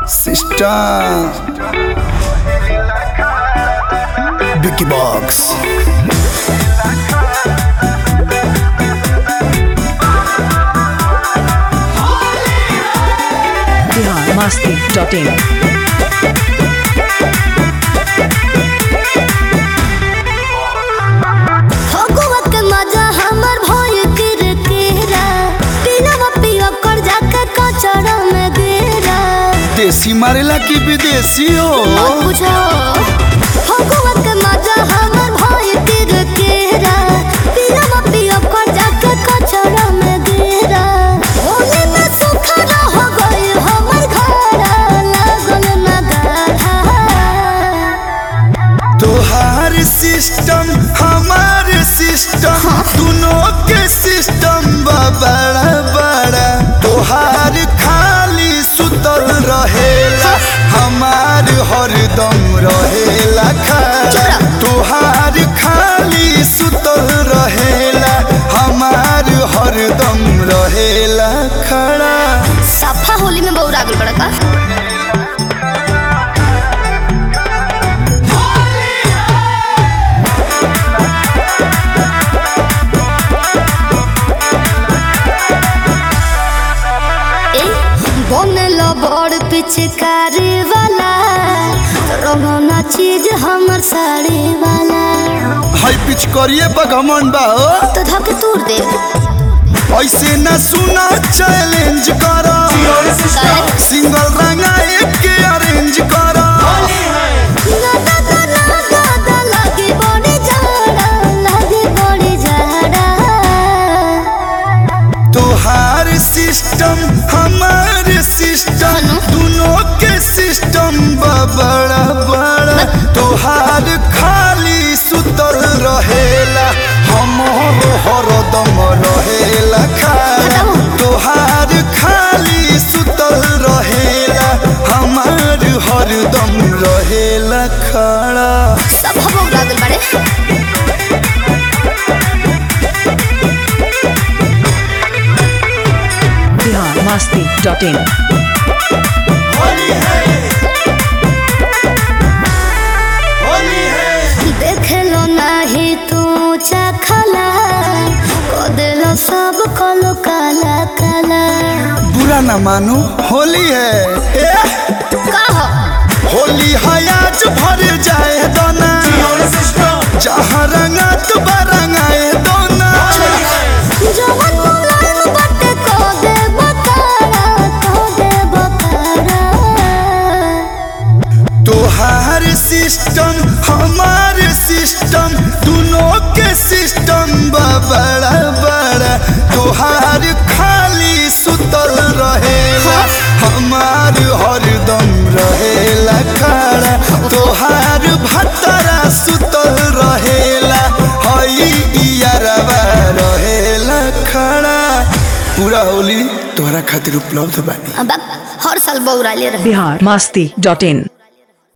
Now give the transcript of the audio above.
Sister Vicky Box Bihar Masti dot in Phagua के मजा हमर भइल किरकिरा पिलवा पिया कर जाके कचरा में गिरा देसी मारेला की विदेशी हो मत पूछो फगुआ के मजा हमर भइल किरकिरा पिलवा पिया कर जाके कचरा में गिरा होली में सुखरा हो गई हमर घर लागल ना गाढ़ा तोहार सिस्टम हमार सिस्टम दोनों के सिस्टम बा बड़ा बड़ा तोहार खाली सुतल रहेला हमार हरदम रहेला खड़ा तोहार खाली सुतल रहेला हमार हरदम रहेला खड़ा सफा होली में बौरा गल बड़ा का ए, बनल बड़ पिचकारी वाला रोना चीज हमर साड़ी वाला हाई पिच करिए बगमन बा हो तो धके तूर दे ऐसे न सुना चैलेंज करो सिंगल रंगा एक के अरेंज करो ना ना ना ना ना ना लगे बड़ी जाड़ा लगे बड़ी जाड़ा तोहार सिस्टम हमार सिस्टम दोनों के सिस्टम बा बड़ा बड़ा तोहार खाली सुतल रहेला हमर हरदम रहेला खाला तोहार खाली सुतल रहेला हमार हरदम रहेला खड़ा सब हम बौरा गल बड़े बिहार मस्ती डॉट इन देखलो नाही तू चखला कदेलो सब कलो काला काला बुरा ना मानो होली है ए, कहो होली है आज भर जाए दोना जहाँ रंगा तो रंगाए दोना जवन मुलायम बटे को दे बकारा को दे बकारा तोहार सिस्टम हमार सिस्टम दोनों के सिस्टम बा बड़ा बड़ा तोहार खाली सुतल रहेला हमार हरदम रहेला खड़ा तोहार भतरा सुतल रहेला हई इयरवा रहेला खड़ा पूरा होली तोहरा खातिर उपलब्ध बानी अब हर साल बौरा ले रहे बिहार मस्ती डॉट इन